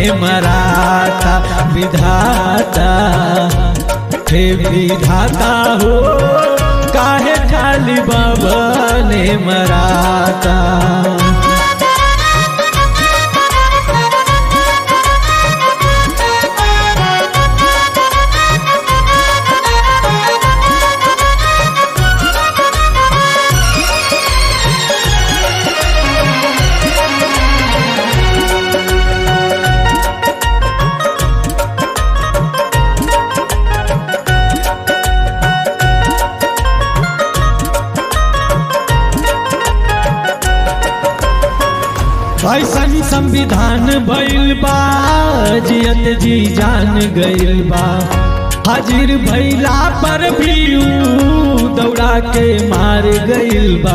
मराता विधाता हे विधाता हो काहे खाली बाबा ने मराता ऐसन संविधान भइल बा जियत जी जान गइल बा हाजिर भइला पर भी ऊ दौड़ा के मार गइल बा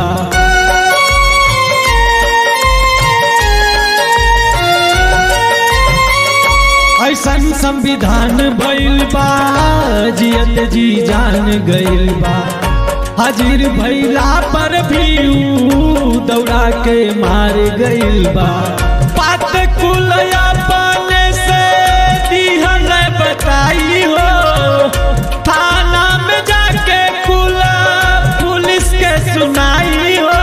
ऐसन संविधान भइल बा जियत जी जान गइल बा हाजिर भैला पर भी ऊ दौड़ा के मार गइल बा पात कुल अपने से दिहल बताई हो थाना में जाके कुल पुलिस के सुनाई हो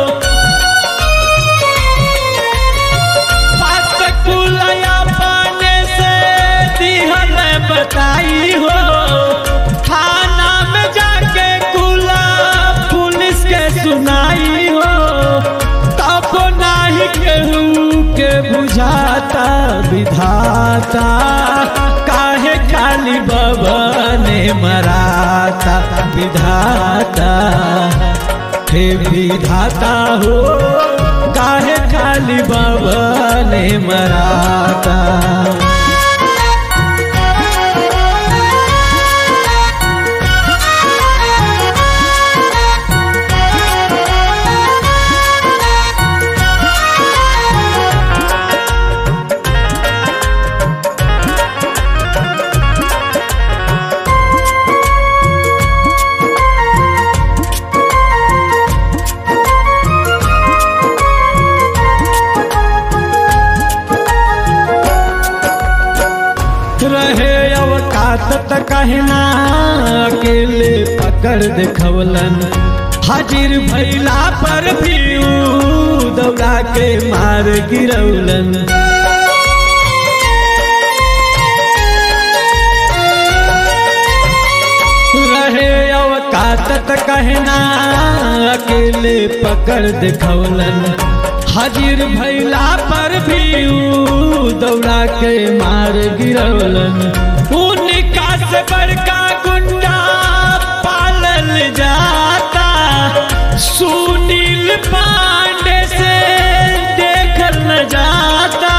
पात कुल अपने से दिहल बताई हो थाना में जाके कुला पुलिस के सुनाई हो तब नाही केहू के बुझाता विधाता काहे खाली बाबा ने मराता विधाता हे विधाता हो काहे खाली बाबा ने मराता रहे अवकात त कहना अकेले पकड़ देखवलन हाजिर भैला पर भी ऊ दौड़ा के मार गिरौलन रहे अवकात त कहना अकेले पकड़ देखवलन हाजिर भैला पर भी ऊ दौड़ा के मार गिरौलन उनका से बड़का गुंडा पालल जाता सुनील पांडे से देखल न जाता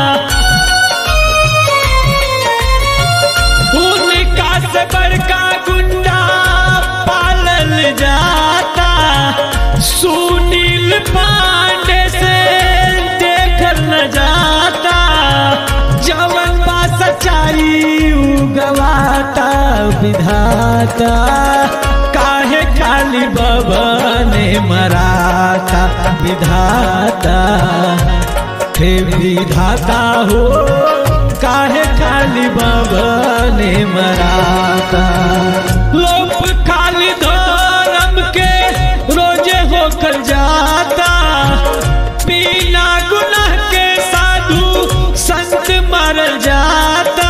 उनका से बड़का गुंडा पालल जाता सुनील पांडे से देखल न जाता जवन बा सच्चाई उ गवाता विधाता काहे खाली बाबा ने मराता विधाता हे विधाता हो काहे खाली बाबा ने मराता लोप खाली धर्म के रोजे होकर जाता बिना गुनाह के साधु संत मर जाता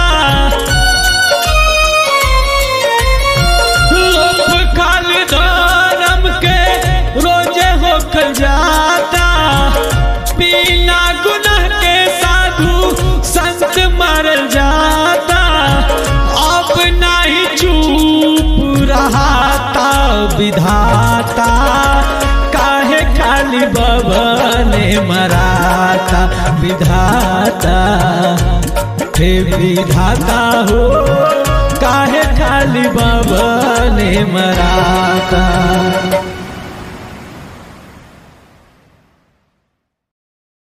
लोप खाली धर्म के रोजे होकर जाता बिना गुनाह के साधु संत मर जाता अब नहीं चुप रहाता विधाता काहे खाली बाबा ने मराता विधाता हे विधाता हो काहे खाली बाबा ने मराता